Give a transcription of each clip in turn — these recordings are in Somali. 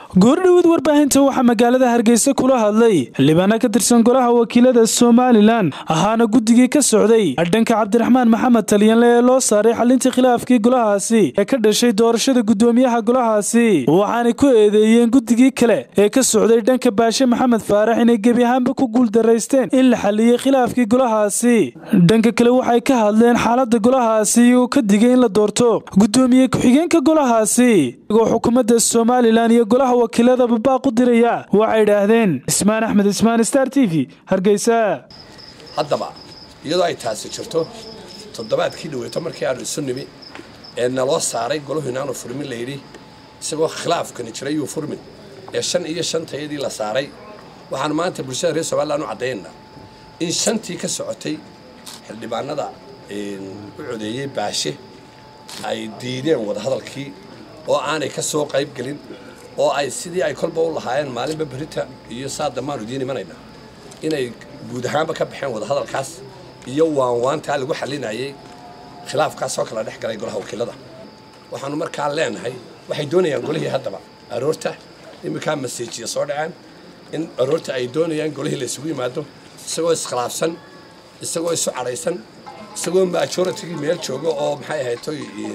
goordhowaad warbaahinta waxaa magaalada hargeysa kula hadlay xildhibaana ka tirsan golaha wakiilada somalilan ahaana guddigii ka socday dhanka cabdiraxmaan maxamed talyanle ee loo saaray xalintii khilaafkii golahaasi ee ka dhashay doorashada gudoomiyaha golahaasi waxaanay ku eedeeyeen guddigii kale ee ka socday dhanka baashe maxamed faarax inay gebi ahaanba ku guuldaraysteen in la xaliyey khilaafkii golahaasi dhanka kale waxay ka hadleen xaalada golahaasi iyagoo ka digay in la doorto gudoomiye ku-xigeenka golahaasi igoo xukuumadda somalilan iyo golaha wakiilada babaaq u diraya waxay idhaahdeen ismaan axmed ismaan star t v hargeysa haddaba iyadoo ay taasi jirto toddobaadkii dhaweyto markii aanu isu nimi ee naloo saaray golahu inaanu furmin layidhi isagoo khilaafkani jiray yuu furmin ee shan iyo shantayadii la saaray waxaan maanta bulshada reer somalilan u caddaynaa in shantii ka socotay xildhibaanada u codeeyey baashe ay diideen wadahadalkii oo aanay ka soo qayb gelin oo ay sidii ay kolba u lahaayeen maalinba berita iyo saa damaanu idiin imanayna inay guud ahaanba ka baxeen wadahadalkaas iyo waanwaantaa lagu xalinayay khilaafkaasoo kala dhex galay golaha wakiilada waxaanu markaa leenahay waxay doonayaan golihii haddaba aroorta iminkaa maseejiya soo dhaceen in aroorta ay doonayaan golihii la isugu yimaado isagoo iskhilaafsan isagoo isu cadhaysan isagoo majoritygii meel jooga oo maxay ahaytoy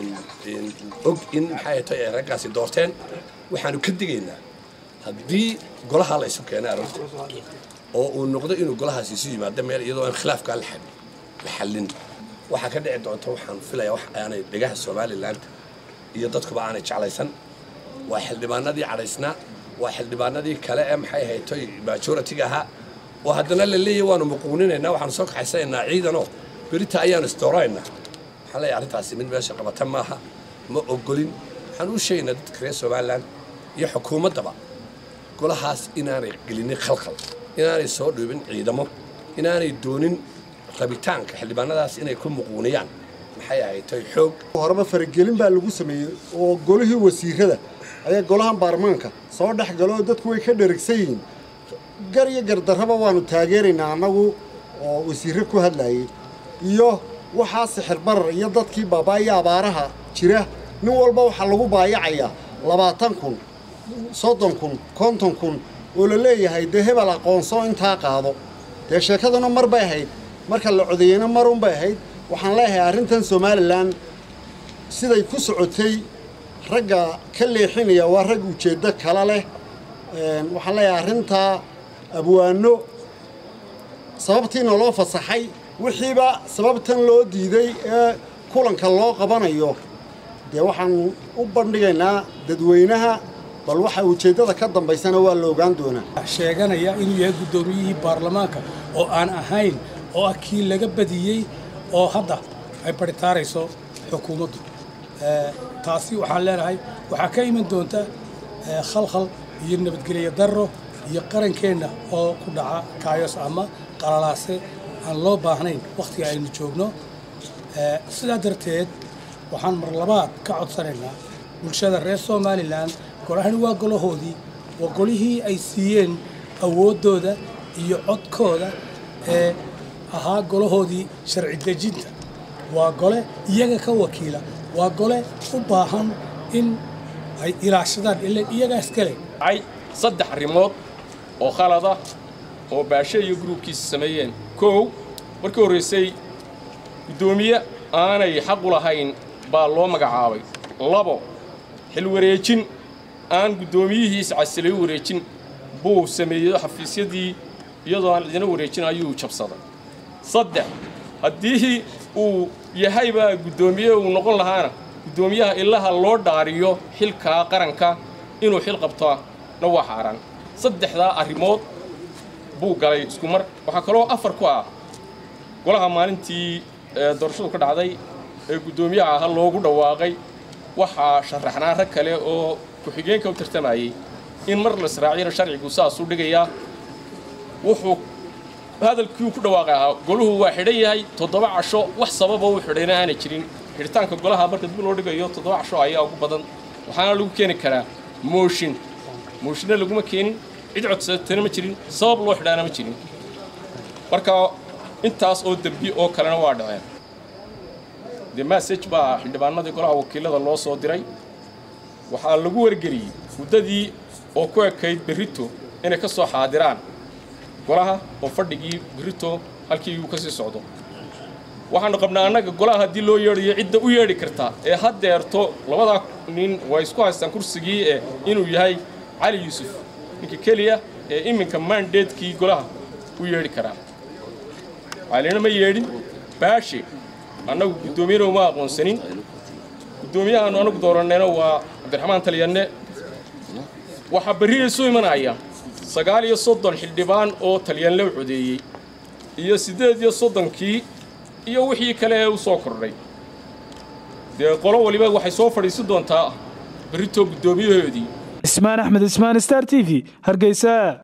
og in maxay ahaytoy ay raggaasi doorteen waxaanu ka digaynaa haddii golaha la isu keena aroorta oo uu noqdo inuu golahaasi isu yimaado meel iyadoo aan khilaafkaa la xallin waxaa ka dhici doonta waxaan filayaa wax aanay dhegaha somalilan iyo dadkuba aanay jeclaysan waa xildhibaanadii cadhaysnaa waa xildhibaanadii kale ee maxay ahaytoy majoritiga ahaa oo haddana la leeyahy waanu muquuninaynaa waxaanu soo kaxaysanaynaa ciidanoo berita ayaanu isdooraynaa waxaan leeyahay arrintaasi mid meesha qabata maaha ma ogolin waxaan u sheegaynaa dadka reer somalilan iyo xukuumaddaba golahaas inaanay gelinin khalkhal inaanay soo dhiibin ciidamo inaanay doonin rabitaanka xildhibaanadaas inay ku muquuniyaan maxay ahaytay xoog horeba faragelin baa lagu sameeyey oo golihii wasiirada ayaa golahan baarlamaanka soo dhex galo oo dadku way ka dheragsan yihiin gar iyo gardarraba waanu taageeraynaa annagu oo wasiirre ku hadlayay iyo waxaa sixir barar iyo dadkii baabaa iyo abaaraha jira nin walba waxaa lagu baayacayaa labaatan kun soddon kun konton kun oo la leeyahay dee hebel aqoonso intaa qaado dee sheekaduna mar bay ahayd marka la codeeyena marun bay ahayd waxaan leeyahay arrintan somalilan siday ku socotay ragga ka leexinaya waa rag ujeeddo kala leh waxaan leeyahay arrintaa abwaano sababtiina loo fasaxay wixiiba sababtan loo diiday ee kulanka loo qabanayo dee waxaan u bandhigaynaa dadweynaha bal waxa ujeeddada ka dambaysana waa la ogaan doonaa sheeganaya inuu yahay guddoomiyihii baarlamaanka oo aan ahayn oo ah kii laga badiyey oo hadda ay baritaarayso xukuumaddu taasi waxaan leenahay waxaa ka iman doonta khalkhal iyo nabadgelyo darro iyo qarankeenna oo ku dhaca kaayos ama qalalaase aan loo baahnayn wakhtiga aynu joogno sidaa darteed waxaan mar labaad ka codsanaynaa bulshada reer somalilan golahani waa golahoodii waa golihii ay siiyeen awooddooda iyo codkooda ee ahaa golahoodii sharci dejinta waa gole iyaga ka wakiila waa gole u baahan in ay ilaashadaan ilan iyagaas kale ay saddex arrimood oo khalada oo baashe iyo gruubkiisa sameeyeen kow markii horraysay guddoomiye aanay xaq u lahayn baa loo magacaabay labo xil wareejin aan guddoomiyihiis casilay u wareejin buu sameeyo xafiisyadii iyadoo aan cidina wareejin ayuu jabsaday saddex haddii uu yahaybaa guddoomiye uu noqon lahaana guddoomiyaha ilaha loo dhaariyo xilkaa qaranka inuu xil qabtona waa xaaraan saddexdaa arrimood buu galay isku mar waxaa kaloo afar ku ah golaha maalintii doorashadu ka dhacday ee guddoomiyaha aha loogu dhawaaqay waxaa sharaxnaa rag kale oo ku-xigeenka u tartamayey in mar la israaciyana sharcigu saasuu dhigayaa wuxuu hadalkii ku dhawaaqay ahaa goluhu waa xidhan yahay toddoba casho wax sababa uu xidhayna aanay jirin xidhitaanka golaha marka dib loo dhigayo toddoba casho ayaa ugu badan waxaana lagu keeni karaa mooshin mooshinna laguma keenin cid codsatana ma jirin sabab loo xidhaana ma jirin marka intaas oo dembi oo kalena waa dhaceen dee massage baa xildhibaanadii golaha wakiilada loo soo diray waxaa lagu wargeliyey muddadii oo ku ekayd berrito inay ka soo xaadiraan golaha oo fadhigii berrito halkii uu ka sii socdo waxaannu qabnaa annaga golaha haddii loo yeedhayo cidda u yeedhi karta ee haddeerto labadaa nin way isku haystaan kursigii ee inuu yahay cali yuusuf ninka keliya ee iminka maandeedkii golaha u yeedhi karaa calina ma yeedhin baashe annagu guddoomiyana uma aqoonsanin guddoomiyahaanu anagu doorannayna waa cabdiraxmaan talyanne waxaa berri isu imanaya sagaal iyo soddon xildhibaan oo talyanle u codeeyey iyo siddeed iyo soddonkii iyo wixii kale ee u soo kordhay dee qolo waliba waxay soo fadhiisan doontaa berritoo guddoomiyahoodii ismaan axmed ismaan star t v hargeysa